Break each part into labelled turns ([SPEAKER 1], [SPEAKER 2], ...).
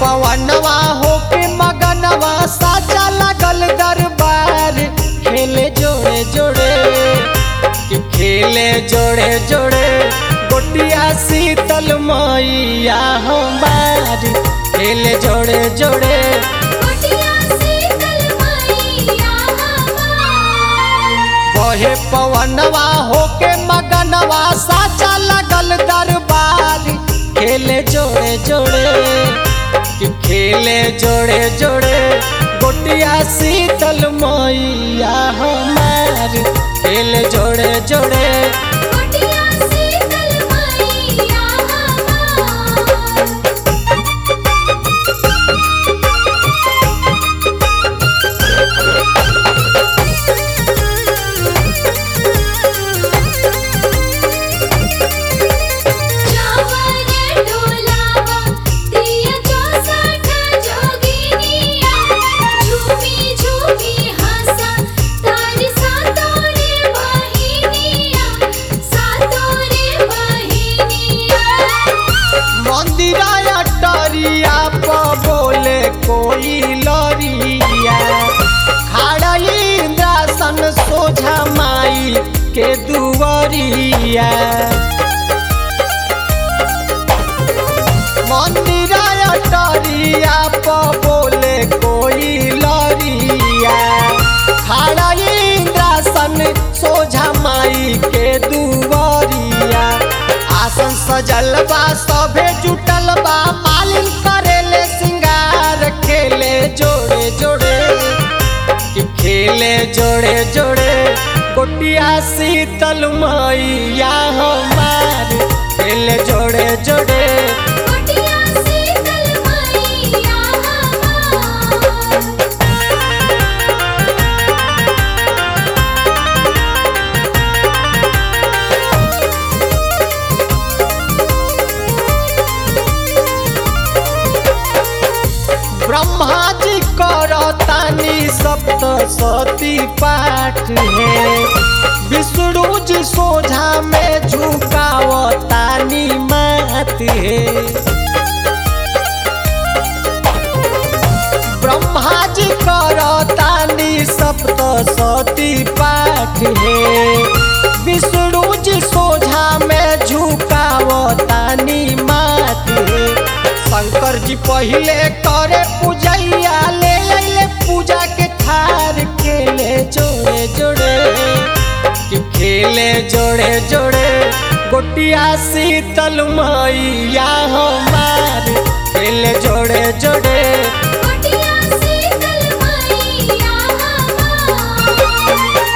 [SPEAKER 1] पवनवा होके मगनवा साचा लगल दरबार खेले जोड़े जोड़े कि खेले जोड़े जोड़े गोटिया शीतल मैया हमार खेले जोड़े जोड़े
[SPEAKER 2] गोटिया शीतल मैया हमार
[SPEAKER 1] बहे पवनवा होके मगनवा साचा लगल दरबार खेले जोड़े जोड़े कि खेले जोड़े जोड़े गोटिया शीतल मैया हमार खेले जोड़े जोड़े
[SPEAKER 2] गोटिया शीतल मैया हमार चावर डोलावा दिया चौसठ जोगिनिया झूमी झूमी हंसा तारी सातोरे बहिनिया सातोरे बहिनिया
[SPEAKER 1] मंदिरा अटरिया प बोले कोई लरिया खड़ा इंद्रासन सोझा माई के दुवरिया मंदिरा अटरिया प बोले कोई लरिया खड़ा इंद्रासन सोझा माई के दुवरिया आसन सजल बा सभे जुटल बा मालिन करेले सिंगार खेले जोड़े जोड़े कि खेले जोड़े जोड़े गोटिया शीतल मैया हमार खेले जोड़े जोड़े
[SPEAKER 2] गोटिया शीतल मैया हमार
[SPEAKER 1] ब्रह्मा जी करतानी सप्त सती पाठ है विष्णु जी सोझा में झुकावतानी मात है ब्रह्मा जी करतानी सप्त सती पाठ है विष्णु जी सोझा में झुकावतानी मात है शंकर जी पहिले करे पूजैया ले अइले पूजा के थार खेले जोड़े जोड़े कि खेले जोड़े जोड़े गोटिया शीतल मैया हमार खेले जोड़े जोड़े
[SPEAKER 2] गोटिया शीतल मैया हमार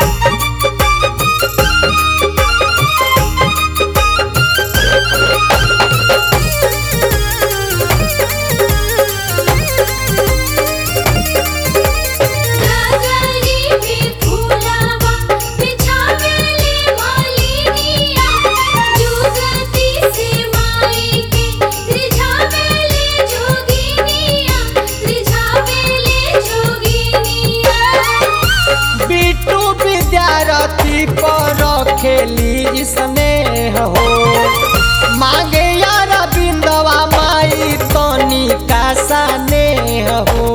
[SPEAKER 2] नगरी में फूलावा बिछावेले मालिनिया जुगती से माई के त्रिझावेले जोगिनिया त्रिझावेले जोगिनिया
[SPEAKER 1] बिटू विद्यार्थी पर खेली स्नेह हो मांगे यार बिंदवा माई तनी का स्नेह हो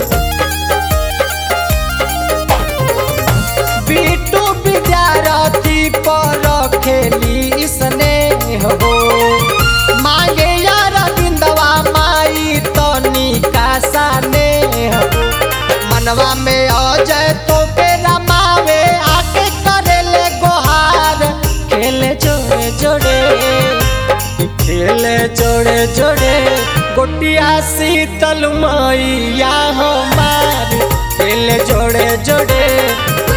[SPEAKER 1] बिटू विद्यार्थी पर खेली स्नेह हो मांगे यार बिंदवा माई तनी का स्नेह हो मनवा में अजय तो के रमावे आके करेले गोहार खेले जोड़े जोड़े खेले जोड़े जोड़े गोटिया शीतल मैया हमार खेले जोड़े जोड़े